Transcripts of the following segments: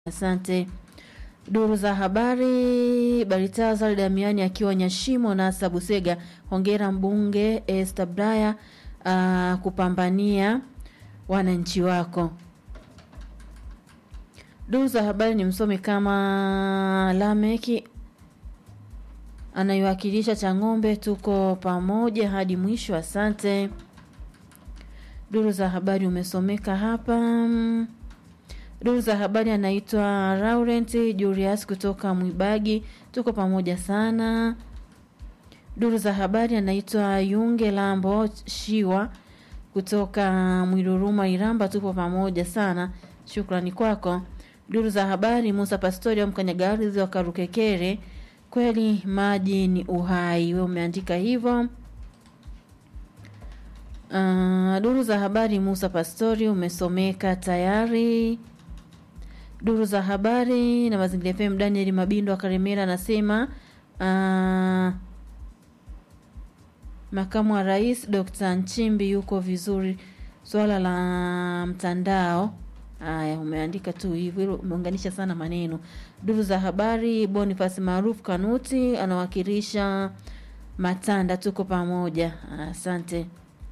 Asante. Duru za habari, Baritaza Damiani akiwa Nyashimo na Sabusega. Hongera mbunge Esther Braya uh, kupambania wananchi wako. Duru za habari ni msomi kama Lameki anayewakilisha Chang'ombe, tuko pamoja hadi mwisho. Asante. Duru za habari umesomeka hapa. Duru za habari anaitwa Laurent Julius kutoka Mwibagi, tuko pamoja sana. Duru za habari anaitwa Yunge Lambo Shiwa kutoka Mwiruruma Iramba, tupo pamoja sana, shukrani kwako. Duru za habari Musa Pastoria Mkanyagarizi wa Karukekere, kweli maji ni uhai, we umeandika hivyo. Uh, duru za habari Musa Pastori umesomeka tayari. Duru za habari na mazingira FM Daniel Mabindo wa Karemera anasema uh, makamu wa rais Dr. Nchimbi yuko vizuri. Swala la mtandao haya, umeandika tu hivyo, umeunganisha sana maneno. Duru za habari Boniface maarufu Kanuti anawakilisha Matanda, tuko pamoja. Asante.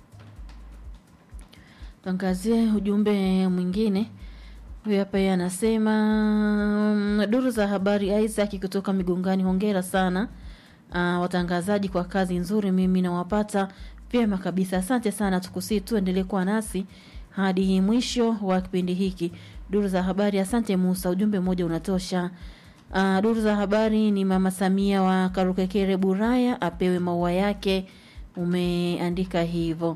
Tuangazie ujumbe mwingine. Huyu hapa yeye anasema duru za habari Isaac kutoka Migongani, hongera sana uh, watangazaji kwa kazi nzuri, mimi nawapata vyema kabisa. Asante sana, tukusii tuendelee kuwa nasi hadi mwisho wa kipindi hiki. Duru za habari, asante Musa, ujumbe mmoja unatosha. Uh, duru za habari ni mama Samia wa Karukekere Buraya apewe maua yake, umeandika hivyo.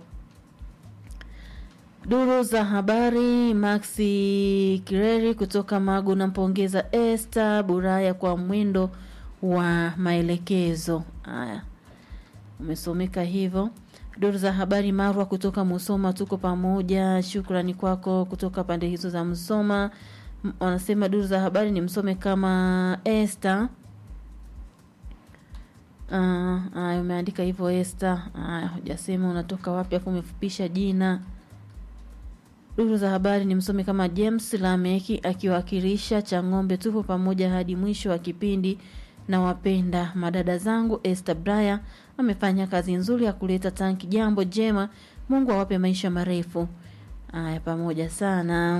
Duru za habari Maxi Kireri kutoka Magu, nampongeza Esther Buraya kwa mwendo wa maelekezo haya, umesomeka hivyo. Duru za habari Marwa kutoka Musoma, tuko pamoja, shukrani kwako kutoka pande hizo za Musoma. Wanasema duru za habari ni msome kama Esther. Haya, uh, umeandika hivyo Esther. Haya, hujasema unatoka wapi, afu umefupisha jina Duru za habari ni msomi kama James Lameki akiwakilisha Chang'ombe. Tupo pamoja hadi mwisho wa kipindi na wapenda madada zangu. Esther Braya amefanya kazi nzuri ya kuleta tanki, jambo jema. Mungu awape maisha marefu. Aya, pamoja sana.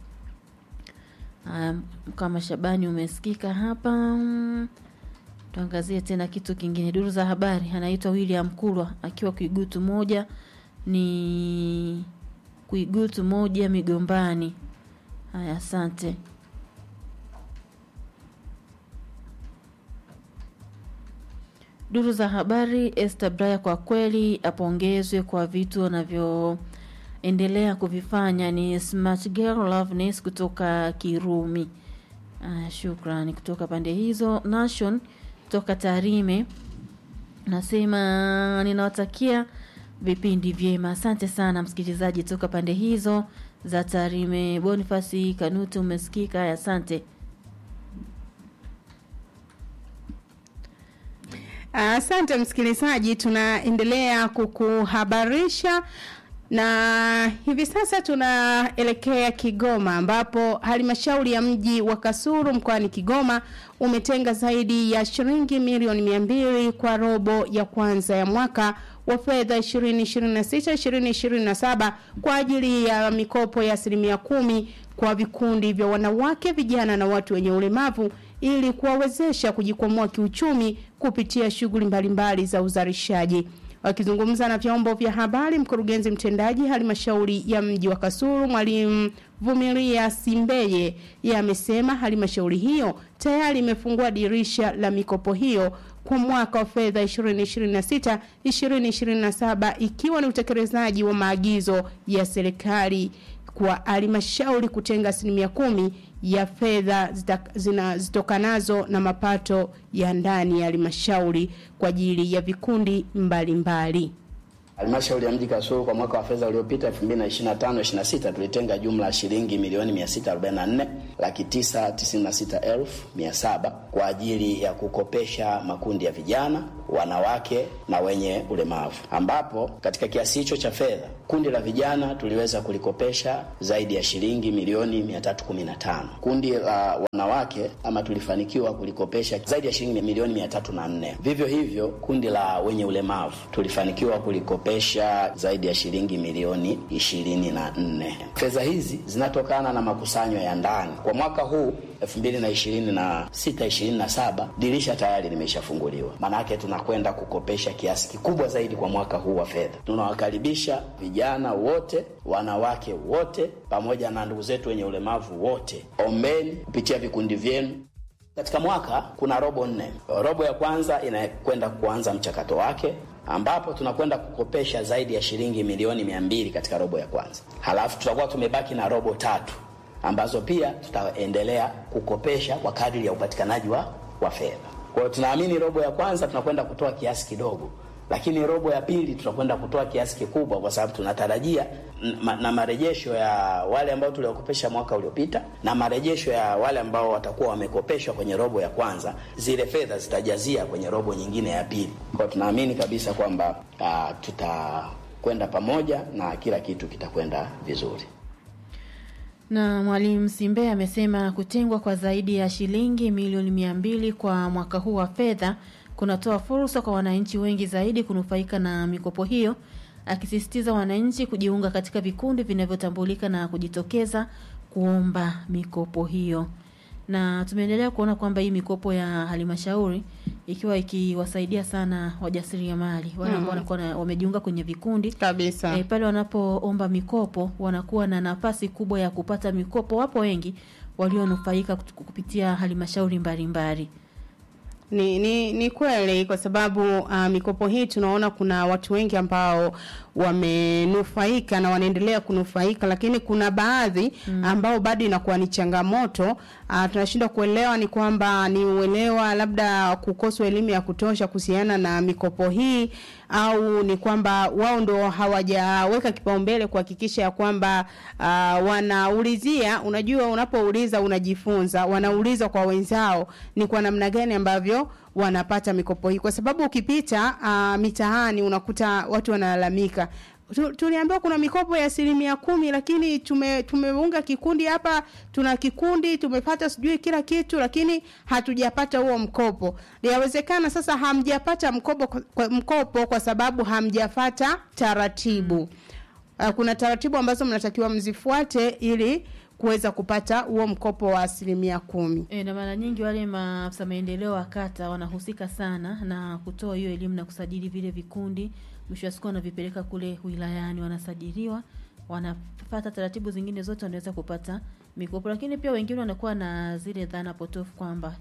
Aya, kama Shabani umesikika hapa. Tuangazie tena kitu kingine. Duru za habari anaitwa William Kulwa akiwa Kigutu moja ni Kuigutu moja Migombani. Haya, asante. Duru za habari Esther Braya kwa kweli apongezwe kwa vitu anavyoendelea kuvifanya. Ni Smart Girl Loveness kutoka Kirumi. Haya, shukrani kutoka pande hizo. Nation kutoka Tarime nasema ninawatakia vipindi vyema. Asante sana msikilizaji toka pande hizo za Tarime. Bonifasi Kanuti umesikika, asante. Asante msikilizaji, tunaendelea kukuhabarisha na hivi sasa tunaelekea Kigoma ambapo halmashauri ya mji wa Kasulu mkoani Kigoma umetenga zaidi ya shilingi milioni mia mbili kwa robo ya kwanza ya mwaka wa fedha 2026 2027 kwa ajili ya mikopo ya asilimia kumi kwa vikundi vya wanawake, vijana na watu wenye ulemavu ili kuwawezesha kujikwamua kiuchumi kupitia shughuli mbalimbali za uzalishaji. Wakizungumza na vyombo vya habari, mkurugenzi mtendaji halmashauri ya mji wa Kasulu mwalimu Vumilia Simbeye yeye amesema halmashauri hiyo tayari imefungua dirisha la mikopo hiyo kwa mwaka wa fedha 2026 2027 ikiwa ni utekelezaji wa maagizo ya serikali kwa halmashauri kutenga asilimia kumi ya fedha zinazotokanazo na mapato ya ndani ya halmashauri kwa ajili ya vikundi mbalimbali. Halmashauri ya mji Kasulu kwa mwaka wa fedha uliopita 2025 26 tulitenga jumla ya shilingi milioni 644 laki 996 elfu 700 kwa ajili ya kukopesha makundi ya vijana wanawake na wenye ulemavu, ambapo katika kiasi hicho cha fedha kundi la vijana tuliweza kulikopesha zaidi ya shilingi milioni 315. Kundi la wanawake ama tulifanikiwa kulikopesha zaidi ya shilingi milioni 304. Vivyo hivyo kundi la wenye ulemavu tulifanikiwa kulikopesha zaidi ya shilingi milioni 24. Fedha hizi zinatokana na makusanyo ya ndani. Kwa mwaka huu 2026 27 dirisha tayari limeshafunguliwa, maanake tunakwenda kukopesha kiasi kikubwa zaidi kwa mwaka huu wa fedha. Tunawakaribisha vijana wote, wanawake wote, pamoja na ndugu zetu wenye ulemavu wote. Ombeni kupitia vikundi vyenu. Katika mwaka kuna robo nne. Robo ya kwanza inakwenda kuanza mchakato wake ambapo tunakwenda kukopesha zaidi ya shilingi milioni mia mbili katika robo ya kwanza, halafu tutakuwa tumebaki na robo tatu ambazo pia tutaendelea kukopesha kwa kadri ya upatikanaji wa, wa fedha. Kwa hiyo tunaamini robo ya kwanza tunakwenda kutoa kiasi kidogo, lakini robo ya pili tutakwenda kutoa kiasi kikubwa, kwa sababu tunatarajia na, na marejesho ya wale ambao tuliwakopesha mwaka uliopita na marejesho ya wale ambao watakuwa wamekopeshwa kwenye robo ya kwanza, zile fedha zitajazia kwenye robo nyingine ya pili. Kwa hiyo tunaamini kabisa kwamba uh, tutakwenda pamoja na kila kitu kitakwenda vizuri. Na Mwalimu Simbe amesema kutengwa kwa zaidi ya shilingi milioni mia mbili kwa mwaka huu wa fedha kunatoa fursa kwa wananchi wengi zaidi kunufaika na mikopo hiyo, akisisitiza wananchi kujiunga katika vikundi vinavyotambulika na kujitokeza kuomba mikopo hiyo. Na tumeendelea kuona kwamba hii mikopo ya halmashauri ikiwa ikiwasaidia sana wajasiriamali wale ambao wanakuwa na- wamejiunga kwenye vikundi kabisa e, pale wanapoomba mikopo wanakuwa na nafasi kubwa ya kupata mikopo. Wapo wengi walionufaika kut- kupitia halmashauri mbalimbali. Ni, ni, ni kweli kwa sababu uh, mikopo hii tunaona kuna watu wengi ambao wamenufaika na wanaendelea kunufaika, lakini kuna baadhi ambao bado inakuwa ni changamoto. Uh, tunashindwa kuelewa ni kwamba ni uelewa labda kukoswa elimu ya kutosha kuhusiana na mikopo hii au ni kwamba wao ndo hawajaweka kipaumbele kuhakikisha ya kwamba uh, wanaulizia. Unajua, unapouliza unajifunza, wanauliza kwa wenzao ni kwa namna gani ambavyo wanapata mikopo hii, kwa sababu ukipita uh, mitaani unakuta watu wanalalamika Tu- tuliambiwa kuna mikopo ya asilimia kumi lakini tume tumeunga kikundi hapa, tuna kikundi tumepata sijui kila kitu, lakini hatujapata huo mkopo. Yawezekana sasa hamjapata mkopo kwa, kwa- mkopo kwa sababu hamjafata taratibu. Uh, kuna taratibu ambazo mnatakiwa mzifuate ili kuweza kupata huo mkopo wa asilimia kumi. E, na mara nyingi wale maafisa maendeleo wa kata wanahusika sana na kutoa hiyo elimu na kusajili vile vikundi. Mwisho wa siku wanavipeleka kule wilayani, wanasajiliwa, wanapata taratibu zingine zote, wanaweza kupata mikopo. Lakini pia wengine wanakuwa na zile dhana potofu kwamba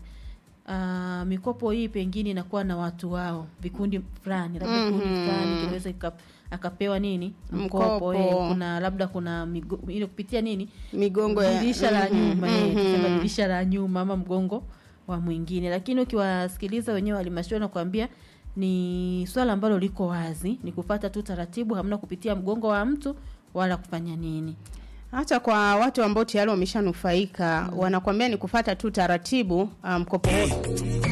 Uh, mikopo hii pengine inakuwa na watu wao vikundi fulani labda Mhm. kikundi fulani kinaweza kika- akapewa nini Mkopo. mkopo eh, kuna labda kuna migo, ile kupitia nini Migongo ya dirisha la Mhm, nyuma eh, mhm. tuseme dirisha la nyuma ama mgongo wa mwingine, lakini ukiwasikiliza wenyewe halmashauri nakwambia ni swala ambalo liko wazi, ni kufata tu taratibu, hamna kupitia mgongo wa mtu wala kufanya nini. hata kwa watu ambao tayari wameshanufaika wanakwambia ni kufata tu taratibu uh, mkopo huo